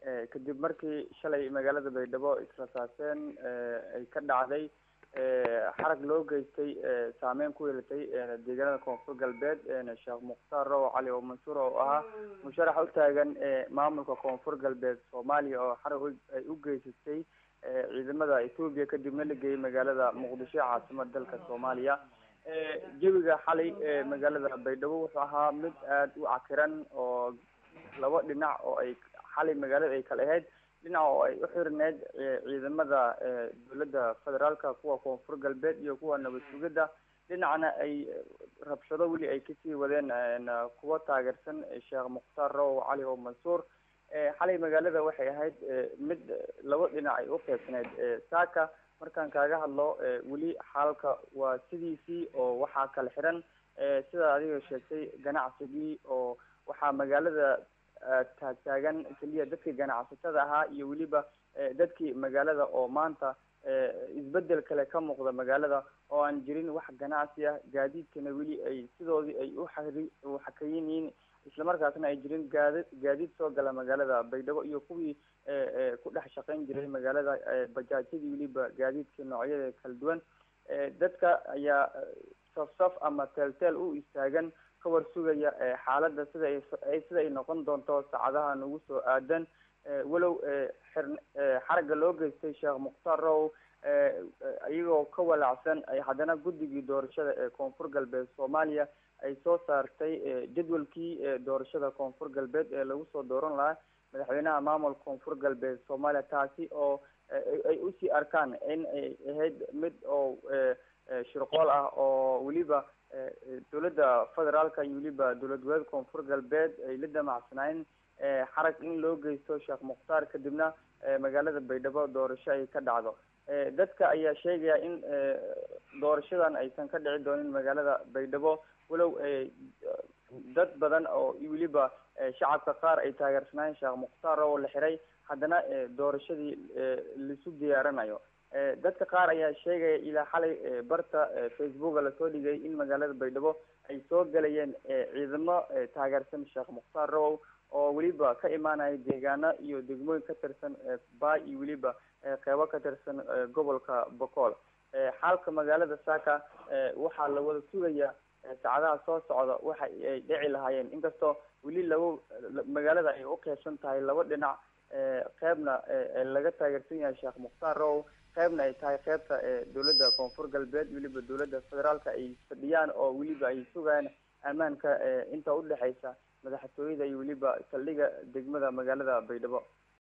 kadib markii shalay magaalada baydhabo israsaaseen ay ka dhacday xarag loo geystay saameyn ku yeelatay deegaanada koonfur galbeed sheekh mukhtaar row cali oo mansuur oo ahaa musharax u taagan maamulka koonfur galbeed soomaaliya oo xarag ay u geysatay ciidamada etoobiya kadibna la geeyay magaalada muqdisho caasimada dalka soomaaliya jawiga xalay magaalada baydhabo wuxuu ahaa mid aada u cakiran oo laba dhinac oo ay xalay magaalada ay kala ahayd dhinac oo ay u xirineyd ciidamada dowladda federaalka kuwa koonfur galbeed iyo kuwa nabad sugidda dhinacna ay rabshado weli ay kasii wadeen kuwa taageersan sheekh mukhtaar row cali oo mansuur xalay magaalada waxay ahayd mid laba dhinac ay u qeybsaneyd saaka markaan kaaga hadlo weli xaalka waa sidiisii oo waxaa kala xiran sida adiga sheegtay ganacsigii oo waxaa magaalada taagtaagan keliya dadkii ganacsatada ahaa iyo weliba dadkii magaalada oo maanta isbedel kale ka muuqda magaalada oo aan jirin wax ganacsi ah gaadiidkana weli ay sidoodii ay uxari uxakayin yihiin islamarkaasna ay jirin gaadi gaadiid soo gala magaalada baydhabo iyo kuwii ku dhex shaqayn jiray magaalada bajaajyadii weliba gaadiidka noocyada kala duwan dadka ayaa saf saf ama teel-teel u istaagan ka war sugaya xaaladda sida ay sida ay noqon doonto saacadaha nagu soo aadan walow xir xaragga loo geystay sheekh mukhtaar row iyagoo ka walaacsan ay haddana guddigii doorashada ee koonfur galbeed soomaaliya ay soo saartay jadwalkii doorashada koonfur galbeed ee lagu soo dooran lahaa madaxweynaha maamulka koonfur galbeed soomaaliya taasi oo ay usii arkaan in ay ahayd mid oo shirqool ah oo weliba dowladda federaalka iyo weliba dowlad goboleed koonfur galbeed ay la damacsanaayeen xarag in loo geysto sheekh mukhtaar kadibna magaalada baydhabo doorasho ay ka dhacdo dadka ayaa sheegaya in doorashadan aysan ka dhici doonin magaalada baydhabo walow dad badan oo weliba shacabka qaar ay taageersanaayeen sheekh mukhtaar oo la xiray haddana doorashadii laisu diyaaranayo dadka qaar ayaa sheegaya ilaa xalay barta facebooka lasoo dhigay in magaalada baydhabo ay soo galayeen ciidamo taageersan sheekh mukhtaar rowow oo weliba ka imaanaya deegaano iyo degmooyin ka tirsan baa iyo weliba qeybo ka tirsan gobolka bocool xaalka magaalada saaka waxaa la wada sugaya saacadaha soo socda waxa ay dhici lahaayeen inkastoo weli laba magaalada ay u qeybsan tahay laba dhinac qeybna laga taageersan yahay sheekh mukhtaar row qeybna ay tahay qeybta dowladda koonfur galbeed weliba dowladda federaalka ay fadhiyaan oo weliba ay sugayaan ammaanka inta udhexeysa madaxtooyada iyo weliba saldhiga degmada magaalada baydhabo